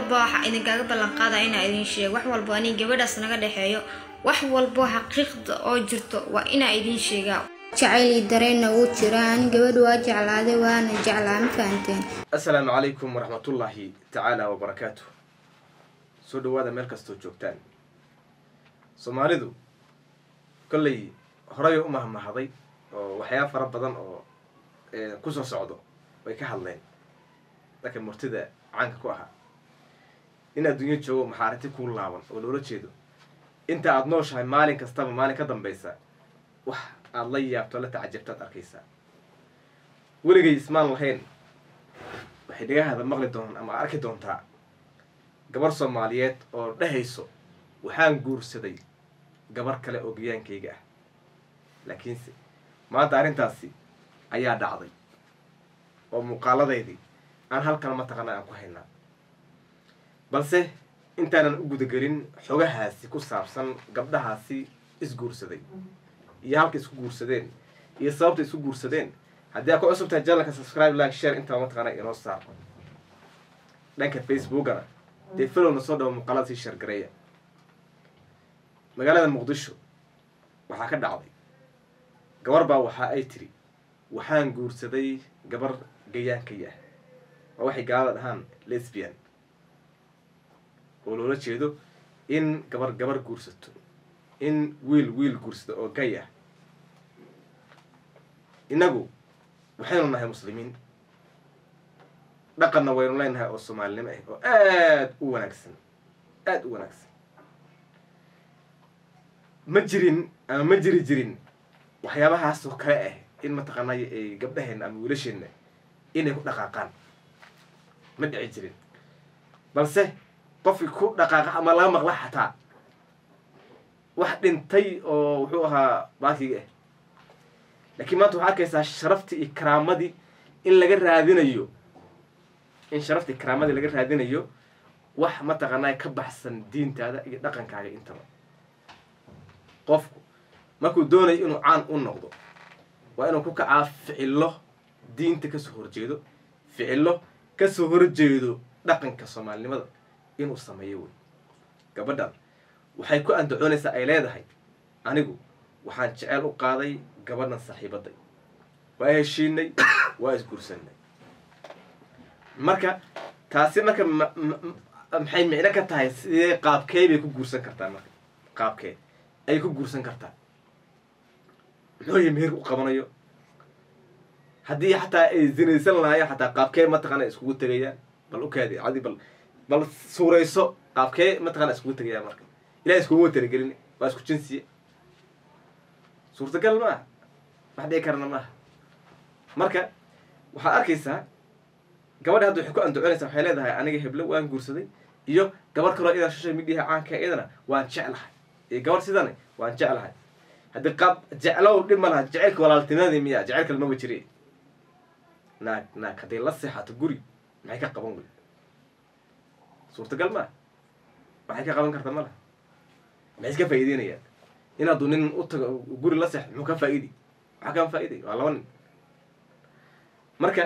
walba waxa idinkaaga ballan qaada inaa idin sheego wax walba ani gabadhaas naga dhexeeyo wax walbo xaqiiqda oo jirto waa inaa idin sheegaa jacayli dareenna wuu jiraa ani gabadha waa jeclaaday waana jeclaa ma fahanteen assalaamu calaykum waraxmatullaahi tacaala wabarakaatu soo dhawaada meel kastoo joogtaan soomaalidu kolley horey u mahmahday oo waxyaaba fara badan oo kusoo socdo way ka hadleen dadka murtida caanka ku ahaa in adduunyo joogo maxaarinti kuu laaban oo loola jeedo inta aada nooshahay maalin kastaba maalin ka dambaysa wax aada la yaabto la tacajabtaad arkaysaa weligay ismaan lahayn waxay dhagahada maqli doon ama arki doontaa gabar soomaaliyeed oo dhehayso waxaan guursaday gabar kale oo gayaankayga ah laakiinse maanta arrintaasi ayaa dhacday oo muuqaaladeydii aan halkan mataqaana aan ku haynaa balse intaanan u gudagelin xogahaasi ku saabsan gabdhahaasi isguursaday iyo halka isku guursadeen iyo sababta isku guursadeen haddii aad ku cusub tahay janalka subscribe like share intaba mataqaana inoo saar dhanka facebookana dee filowna soo dhawo muuqaalada sii shargareeya magaalada muqdisho waxaa ka dhacday gabar baa waxa ay tiri waxaan guursaday gabar gayaankay ah waa waxay gaalada dhahaan lesbian oo loola jeedo in gabar gabar guursato in wiil wiil guursado oo gay ah innagu waxaynu nahay muslimiin dhaqanna waynu leenahay oo soomaalinimo ah oo aada u wanaagsan aada u wanaagsan ma jirin ama ma jiri jirin waxyaabahaasoo kale ah in mataqaanay ay gabdhaheenna ama wiilasheenna inay ku dhaqaaqaan ma dhici jirin balse qofkii ku dhaqaaqa ama laga maqla xataa wax dhintay oo wuxuu ahaa baakiga ah laakiin maanta waxaa arkaysaa sharaftii iyo karaamadii in laga raadinayo in sharaftii karaamadii laga raadinayo wax mataqaanaa ka baxsan diintaada iyo dhaqankaaga intaba qofku markuu doonayo inuu caan u noqdo waa inuu ku kacaa ficillo diinta kasoo horjeedo ficillo kasoo horjeedo dhaqanka soomaalinimada inuu sameeyo wey gabadhan waxay ku andacoonaysaa ay leedahay anigu waxaan jeceel u qaaday gabadhan saaxiibaday waa heshiinay waa isguursanay marka taasi marka maxay micno ka tahay sidee qaabkee bay ku guursan kartaa marka qaabkee ayay ku guursan kartaa muxuu yahy meher u qabanayo haddii xataa ay zinaysan lahaayeen xataa qaabkee mataqaana iskugu tegayaan bal ukaadi adi bal bal suurayso qaabkee mataqana iskugu tegayaan marka ilahay iskuguma talagelin waa isku jinsiye suurtagal maaha wax dhici karana maaha marka waxaad arkaysaa gabadha hadda waxay ku andacoonaysaa waxay leedahay aniga heblo waan guursaday iyo gabar kaloo idan social mediaha caanka iyadana waan jeclahay iyo gabar sidana waan jeclahay haddii qaab jeclow dhib ma laha jaceylka walaaltinimadii miya jeceyl kale maba jire naag naag hadday la seexato guri maxay ka qaban wey suurtagal maaha waxay ka qaban karta ma laha maxay iska faa'iideynayaan in hadduu nin u tago guri la seexdo muxuu ka faa'iiday waxaa kama faa'iday waa laba nin marka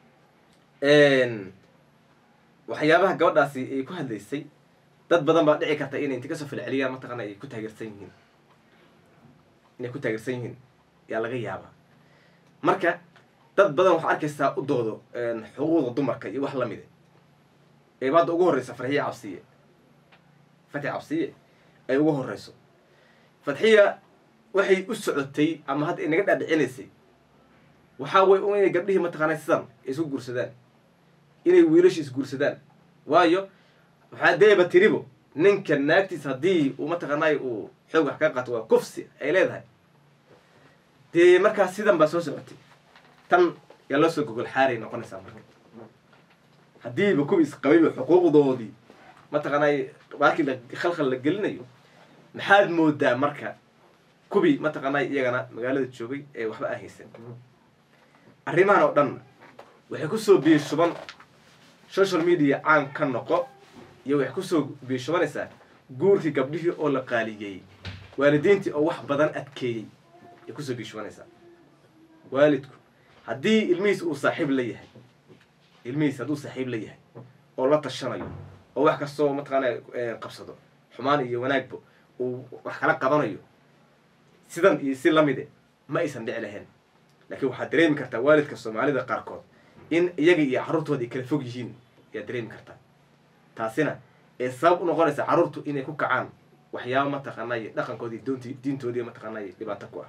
waxyaabaha gabadhaasi ay ku hadlaysay dad badan baa dhici karta inay inti kasoo falceliyaan mataqaana ay ku taageersan yihiin inay ku taageersan yihiin yaa laga yaabaa marka dad badan waxaa arkaysaa u doodo xuquuqda dumarka iyo wax lamide ee hadda ugu horreysa farxiya cabsiye fatxi cabsiye ay ugu horreyso fatxiya waxay u socotay ama hadda inaga dhaadhicinaysay waxaa way inay gabdhihii mataqaana sidan ay isku guursadaan inay wiilashi isguursadaan waayo waxaa deeba tiribo ninka naagtiis haddii uu mataqaanay uu xoog wax ka qaato waa kufsi ay leedahay dee markaas sidan baa soo socotay tan yaa loo soo gogol xaaray noqonaysaa marka haddiiba kuwi isqabayba xuquuqdoodii mataqaanay baakii la khalkhal la gelinayo maxaad moodaa marka kubii mataqaanay iyagana magaalada joogay ee waxba aan haysan arrimahan oo dhanna waxay kusoo biishuban social media caan ka noqo iyo waxay kusoo biishubanaysaa guurkii gabdhihii oo la qaaliyeeyey waalidiintii oo wax badan adkeeyey ay kusoo biishubanaysaa waalidku haddii ilmihiis uu saaxiib la yahay ilmihiis hadduu saaxiib la yahay oo la tashanayo oo wax kastoo mataqaana qabsado xumaan iyo wanaagba uu wax kala qabanayo sidan iyo si lamide ma aysan dhici lahayn laakiin waxaad dareemi kartaa waalidka soomaalida qaarkood in iyaga iyo carruurtooda ay kala fog yihiin ayaad dareemi kartaa taasina ee sabab u noqonaysa carruurtu inay ku kacaan waxyaaba mataqaanay dhaqankoodii doonti diintoodii mataqaanay dhibaato ku ah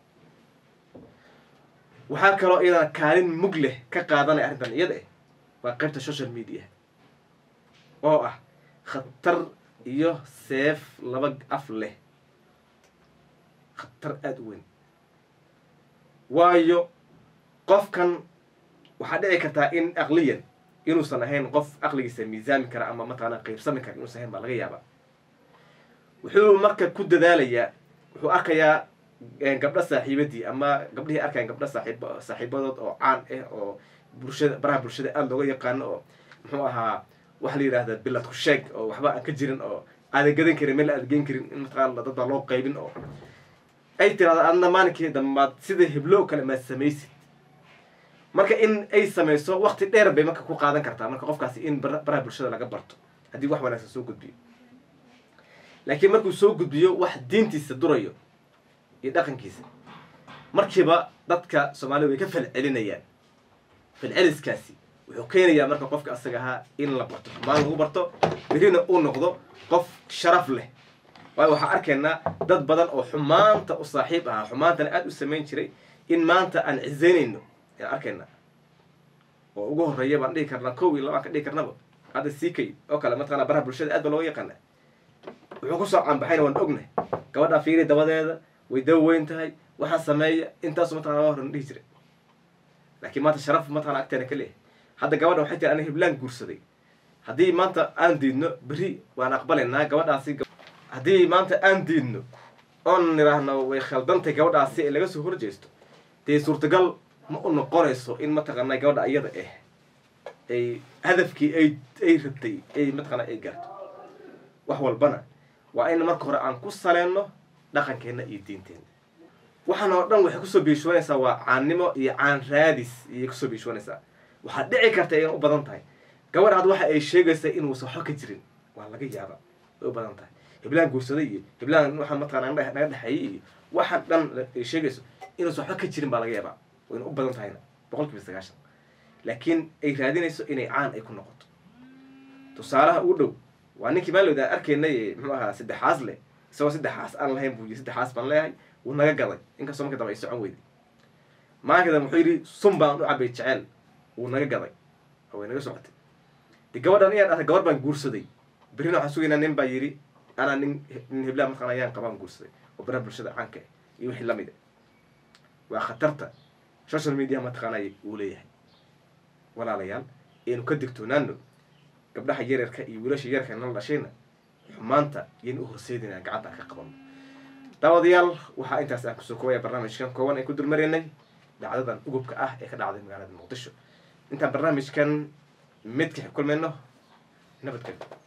waxaa kaloo iyadana kaalin mug leh ka qaadanaya arrintan iyada ah waa qaybta social media oo ah khatar iyo seef laba af leh khatar aada u weyn waayo qofkan waxaa dhici kartaa in aqliyan inuusan ahayn qof aqligiisa miisaami kara ama mataqaana qeybsami kara inuusan ahayn baa laga yaabaa wuxuu marka ku dadaalayaa wuxuu arkayaa gabdho saaxiibadii ama gabdhihii arkayan gabdho saaxiib saaxiibadood oo caan ah oo bulshada baraha bulshada aada looga yaqaano oo muxuu ahaa waxa la yidhahda bilad ku sheeg oo waxba aan ka jirin oo aadan gadan karin meel aada geen karin in mataqaana dad baa loo qaybin oo ay tirahdo adna maalinkii dambaad sida heblo kale maad samaysid marka in ay samayso wakti dheer bay marka ku qaadan kartaa marka qofkaasi in baraha bulshada laga barto haddii wax wanaagsan soo gudbiyo laakiin markuu soo gudbiyo wax diintiisa durayo iyo dhaqankiisa markiiba dadka soomaalida way ka falcelinayaan falceliskaasi wuxuu keenayaa marka qofka asaga ahaa in la barto xumaan lagu barto berina uu noqdo qof sharaf leh waayo waxaa arkaynaa dad badan oo xumaanta u saaxiib ahaa xumaantana aada u samayn jiray in maanta aan cisaynayno ayaan arkaynaa oo ugu horreeya baan dhihi karnaa kow iyo labaan ka dhihi karnaba hadda ck oo kale mataqana baraha bulshada aad ba looga yaqaana wuxuu kusoo caanbaxayna waan ognahay gabadhaa fiiri dabadeeda way dawa weyn tahay waxaa sameeya intaasu mataqana waa horan dhihi jiray laakiin maanta sharaf mataqana agteena ka leeyahay hadda gabadha waxay tiri ana heblaan guursaday haddii maanta aan diidno berri waan aqbalaynaa gabadhaasi haddii maanta aan diidno oon nidhaahno way khaldantay gabadhaasi ee laga soo horjeesto dee suurtagal ma u noqonayso in mataqaana gabadha iyada ah ay hadafkii ay ay rabtay ay mataqaana ay gaarto wax walbana waa in marka hore aan ku saleenno dhaqankeenna iyo diinteenna waxaan oo dhan waxay kusoo biishoonaysaa waa caannimo iyo caan raadis iyay kusoo biishoonaysaa waxaad dhici karta inay u badan tahay gabadha had waxa ay sheegaysaa inuusan waxba ka jirin waa laga yaaba way u badan tahay heblaan guursaday iyo heblaan waxaa mataqana naga dhexeeyay iyo waxaan dhan ay sheegayso inuusan waxba ka jirin baa laga yaabaa wayna u badan tahayna boqol kiiba sagaashan laakiin ay raadinayso inay caan ay ku noqoto tusaalaha ugu dhow waa ninkii maalowda arkaynay muxuu ahaa saddexaas leh isagoo saddexaas aan lahayn buu yii saddexaas baan leeyahay wuu naga gaday inkastoo marka dambe ay socon weyday maalinka dambe wuxuu yidhi sun baan u cabay jeceel wuu naga gaday oo way naga socotay de gabadhan iyaan dhahtay gabar baan guursaday berrina waxaan sugaynaa nin baa yidhi anaa nin nin heblaan mataqana ayaan qabaan guursaday oo baraha bulshada caanka ah iyo wixii lamid a waa khatarta social media mataqaanay uu leeyahay walaalayaal aynu ka digtoonaano gabdhaha yaryarka iyo wiilasha yarka nala dhashayna xumaanta yaynu u horseedinaa gacanta aan ka qabano daawadayaal waxaa intaas aan kusoo koobaya barnaamijkan kooban ay ku dulmaraynay dhacdadan ugubka ah ee ka dhacday magaalada muqdisho intaan barnaamijkan midka kulmayno nabadgelyo